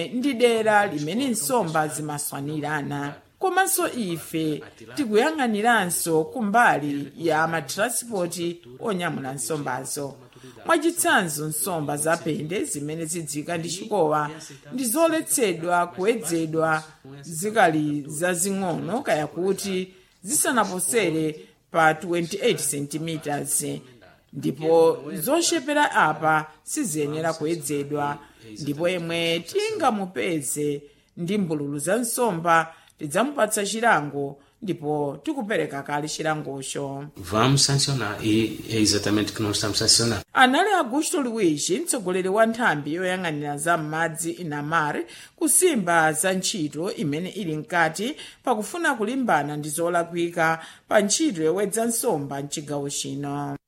lomwe ndi dera limene nsomba zimaswanirana komanso ife tikuyang'aniranso kumbali ya matranspoti onyamula nsombazo mwachitsanzo nsomba zapende zimene zidzika ndi chikowa ndi zoletsedwa kuwedzedwa zikali zazing'ono kaya kuti zisanaposere pa 28 cm ndipo zochepera apa siziyenera kuwedzedwa ndipo yemwe tingamupeze ndi mbululu za nsomba tidzamupatsa chilango ndipo tikupereka kale chilangocho Vamos sancionar e é exatamente o que nós estamos sancionando. anali augusto luigi mtsogoleri wa nthambi yoyang'anira za m'madzi inamar kusimba za ntchito imene ili mkati pakufuna kulimbana ndi zolakwika pa ntchito yowedza nsomba mchigawo chino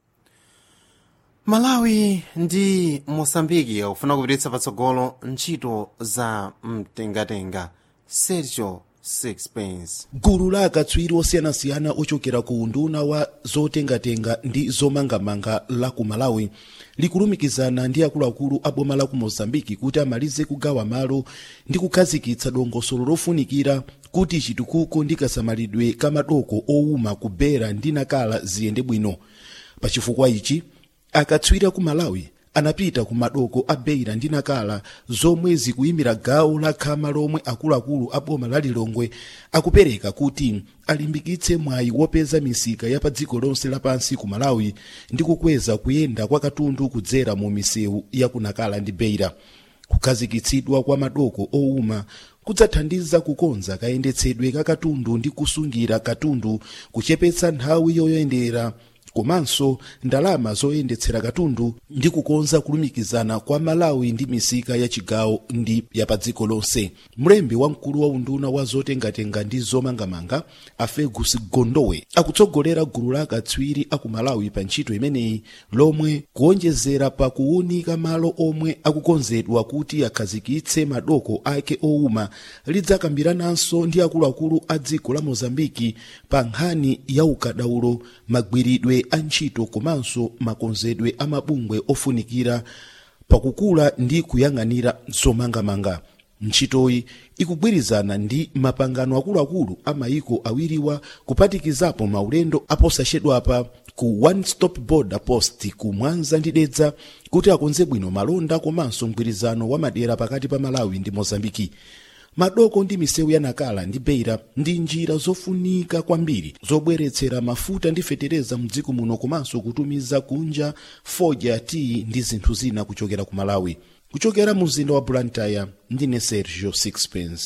malawi ndi mosambiki akufuna kupititsa patsogolo ntchito za mtengatenga sergio sixpence gulu la akatswiri osiyanasiyana ochokera ku unduna wa zotengatenga ndi zomangamanga la ku malawi likulumikizana ndi akuluakulu a boma la ku mozambiki kuti amalize kugawa malo ndi kukhazikitsa dongosolo lofunikira kuti chitukuko ndi kasamalidwe ka madoko owuma ku bera ndi nakala ziyende bwino pachifukwa ichi akatswiri ku malawi anapita ku madoko a beira ndi nakala zomwe zikuyimira gawo la khama lomwe akuluakulu a boma la lilongwe akupereka kuti alimbikitse mwayi wopeza misika ya pa dziko lonse lapansi ku malawi ndi kukweza kuyenda kwa katundu kudzera mu misewu ya ku nakala ndi beira kukhazikitsidwa kwa madoko owuma kudzathandiza kukonza kayendetsedwe ka katundu ndi kusungira katundu kuchepetsa nthawi yoyendera komanso ndalama zoyendetsera katundu ndi kukonza kulumikizana kwa malawi ndi misika ya chigawo ndi ya pa dziko lonse mlembi wamkulu wa unduna wa zotengatenga ndi zomangamanga a fergus gondowe akutsogolera gulu la akatswiri aku malawi pa ntchito imeneyi lomwe kuonjezera pa kuwunika malo omwe akukonzedwa kuti akhazikitse madoko ake owuma lidzakambirananso ndi akuluakulu a dziko la mozambiki pa nkhani ya ukadaulo magwiridwe a ntchito komanso makonzedwe a mabungwe ofunikira pakukula ndi kuyang'anira zomangamanga ntchitoyi ikugwirizana ndi mapangano akuluakulu a mayiko awiriwa kuphatikizapo maulendo aposachedwapa ku one stop border post ku mwanza ndi dedza kuti akonze bwino malonda komanso mgwirizano wa madera pakati pa malawi ndi mozambiki madoko ndi misewu ya nakala ndi beira ndi njira zofunika kwambiri zobweretsera mafuta ndi fetereza mdziko muno komanso kutumiza kunja fodya tii ndi zinthu zina kuchokera ku malawi kuchokera mu mzinda wa blantyre ndine sergio sixpence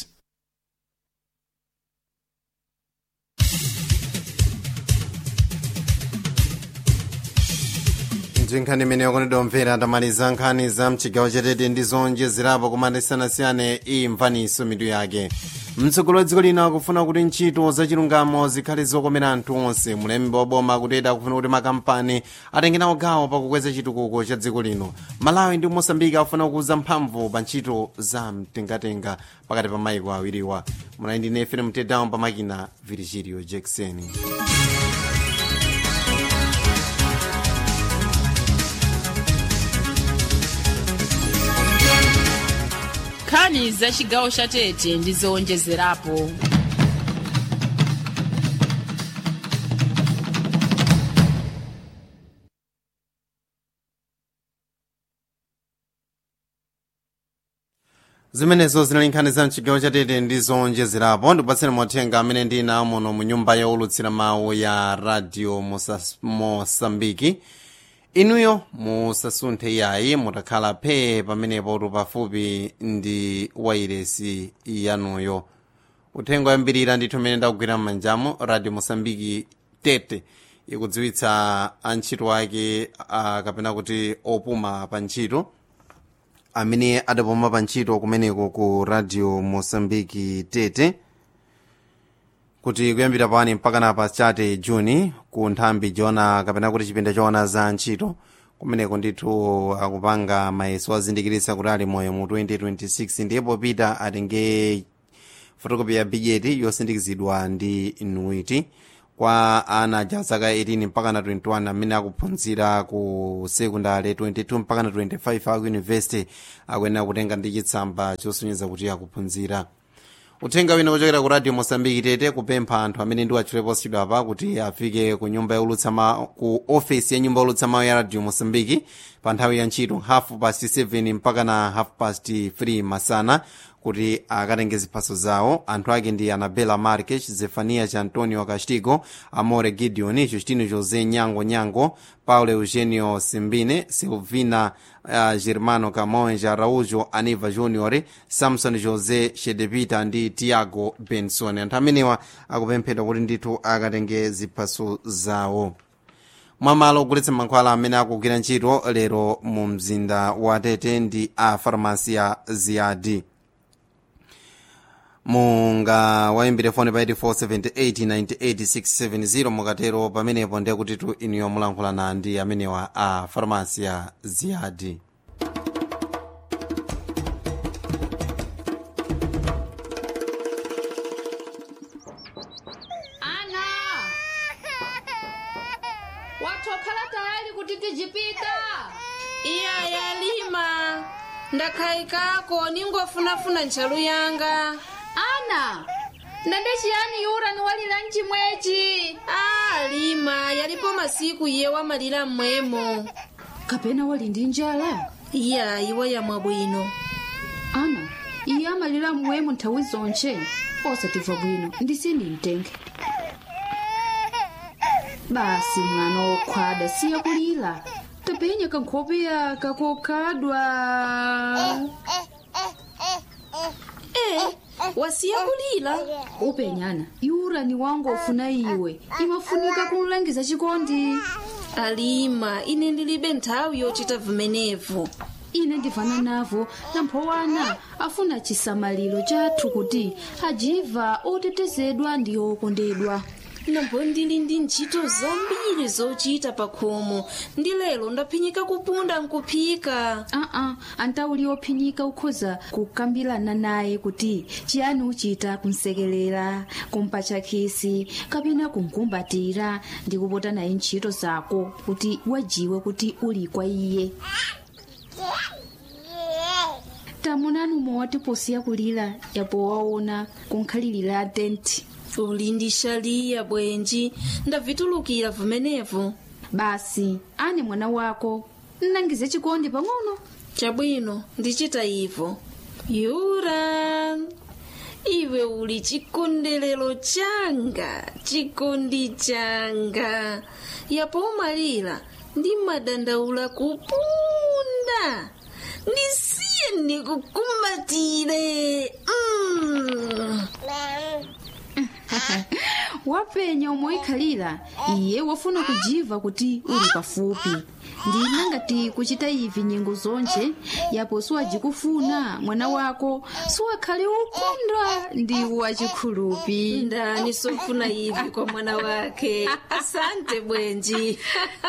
ndi nkhani imene yakonedwa omvera tamaliza nkhani za mchigawo chatete ndi zonjezerapo kumatisanasiyane imvaniso mitu yake mtsogoleri wa dziko lino akufuna kuti ntchito zachilungamo zikhale zokomera anthu onse mulembi wa boma akuteta akufuna kuti makampani atenge nawo gawo pakukweza chitukuko cha dziko lino malawi ndi mosambiki akufuna kukuza mphamvu pa ntchito za mtengatenga pakati pa maiko awiriwa munali ndi nefe mtedawo pamakina virgilio jackson nkhani za chigawo cha tete ndi zowonjezerapo zimenezo zinali nkhani za mchigawo chatete ndi zowonjezerapo ndipatseni mothenga amene ndina muno mu nyumba yowulutsira mawu ya radio Mosas- mosambiki inuyo musasunthe yayi mutakhala phe pamenepo tu pafupi ndi wairesi yanuyo uthenga wayambirira ndithu amene ndakugwira m'manjamo radio mosambiki tete ikudziwitsa antchito ake ah, kapena kuti opuma pa ntchito amene adapuma pa ntchito kumeneko ku radio mosambiki tete kuti kuyambira pani mpaka na pa chate juni ku nthambi jona kapena kuti chipinda choona za ntchito kumeneko ndithu akupanga mayeso azindikiritsa kuti ali moyo mu 2026 ndipo peter atenge fotokopi ya bigeti yosindikizidwa ndi inuiti kwa ana ja zaka 18 mpaka na 21 amene akuphunzira ku sekondale 22 mpaka na 25 aku university akuyenera kutenga ndi chitsamba chosonyeza kuti akuphunzira uthenga wina kuchokera ku radio mosambiki tete kupempha anthu amene ndi achileposidwa apa kuti afike ku nyumba yaulutsa mawu ku ofesi ya nyumba yaulutsa mawu ya radio mosambiki pa nthawi ya ntchito half past 7 mpaka na half past 3 masana kuti akatenge ziphaso zawo anthu ake ndi anabela marques zefania cha antonio castigo amore gideon justino josé nyango nyango paulo eugenio simbine silvina uh, germano camonja araujo aniva junior samson josé shedepita ndi tiago benson anthu amenewa akupemphedwa kuti ndithu akatenge ziphaso zawo mwamalo ogulitsa mankhwala amene akugwira ntchito lero mu mzinda wa tete ndi a farmasi ya ziyadi munga wayimbire foni pa 8478988670 mukatero pamenepo ndiye kuti tu inuyo mulankhulana ndi amenewa a farmasi ya ziyadi ana watokhala tayali kuti tijipita iya yalima ndakhayikako ningofunafuna ntchalu yanga ana ndende chiyani yura niwalira mchimwechi a lima yalipo masiku iye wamalira mmwemo kapena wali ndi njala iya iwe yamwa bwino ana iye amalira mmwemo nthawi zonche osatimva bwino ndisini mtenge basi mwana wokhwada siya kulira tapenya kankhope yaka kokhadwa e wasiya kulira upenyana yura ni wangu ofuna iwe imafunika kumlangiza chikondi alima ine ndilibe nthawi yochita vimenevo ine ndivana navo namphowana afuna chisamaliro chathu kuti ajiva otetezedwa ndi okondedwa nambo ndili ndi ntchito zambiri zochita pa khomo ndi lero ndaphinyika kupunda nkuphika aa antauli ophinyika ukhoza kukambirana naye kuti chiyani uchita kumsekelera kumpatcha khisi kapena kumkumbatira ndi kupota naye ntchito zako kuti wajiwe kuti uli kwa iye tamunani umwe posiya kulira yapo waona kunkhalirira tenti uli ndi shaliya bwenji ndavitulukira vimenevo basi ane mwana wako nnangize chikondi pang'ono chabwino ndichita ivo yura iwe uli chikondelero changa chikondi changa yapo umalira ndi madandaula kupunda ndisiye ndikukumbatire mm. wapenya umoikhalira iye wafuna kujiva kuti uli pafupi ndina ngati kuchita ivi nyengo zonje yapo siwajikufuna mwana wako siwakhale ukondwa ndi wachikhulupi ndani sofuna ivi kwa mwana wake asante bwenji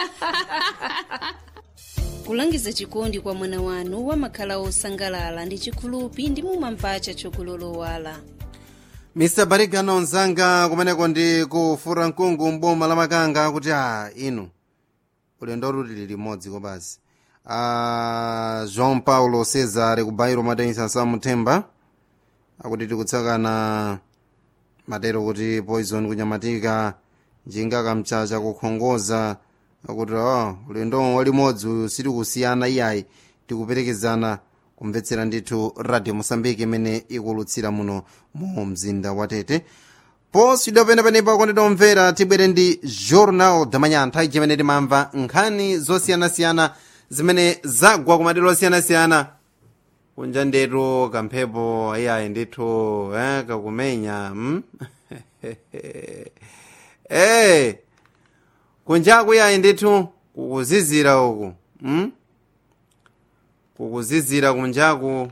kulangiza chikondi kwa mwana wanu wamakhala osangalala ndi chikhulupi ndi mumamvacha chokulolowala mr barigano mzanga kumeneko ndi kufura mkungu mboma la makanga kuti a inu ulendo luli limodzi kopazi a joão paulo cesar kubairo matenisa samthemba akuti tikutsakana matero kuti poison kunyamatika njinga kamchacha kukhongoza akuti oh, ulendo walimodzi sitikusiyana iyayi tikuperekezana kumvetsera ndithu radio mosambiki imene ikulutsira muno mu mzinda wa tete posidwa penepenepa kondedwa omvera tibwere ndi journal damanya nthawi chimene timamva nkhani zosiyanasiyana zimene zagwa ku madero osiyanasiyana kunja ndetu kamphepo iyayi ndithu eh, kakumenya mm? hey, kunjaku iyayi ndithu kukuzizira uku mm? kukuzizira kunjaku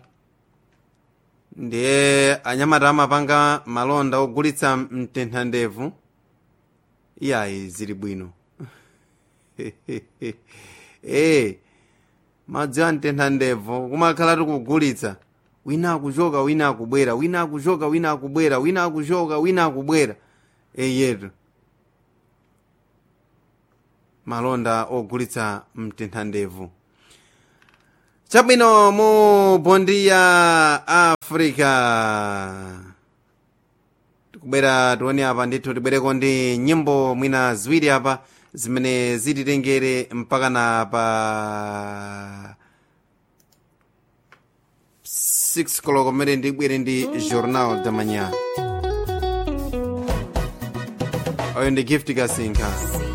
ndiye anyamata amapanga malonda ogulitsa mtentha ndevu iyayi zili bwino e madzi a mtentha ndevu kumakhala tikugulitsa wina akuchoka wina akubwera wina akuchoka wina akubwera wina akuchoka wina akubwera eyetu malonda ogulitsa mtinthandevu chabwino mu bondi ya africa tikubwera tione apa ndithu tibwereko ndi nyimbo mwina ziwiri apa zimene zititengere mpaka na pa 6 koloko mmene ndibwere ndi journal da manhã oyo ndi gift kasinka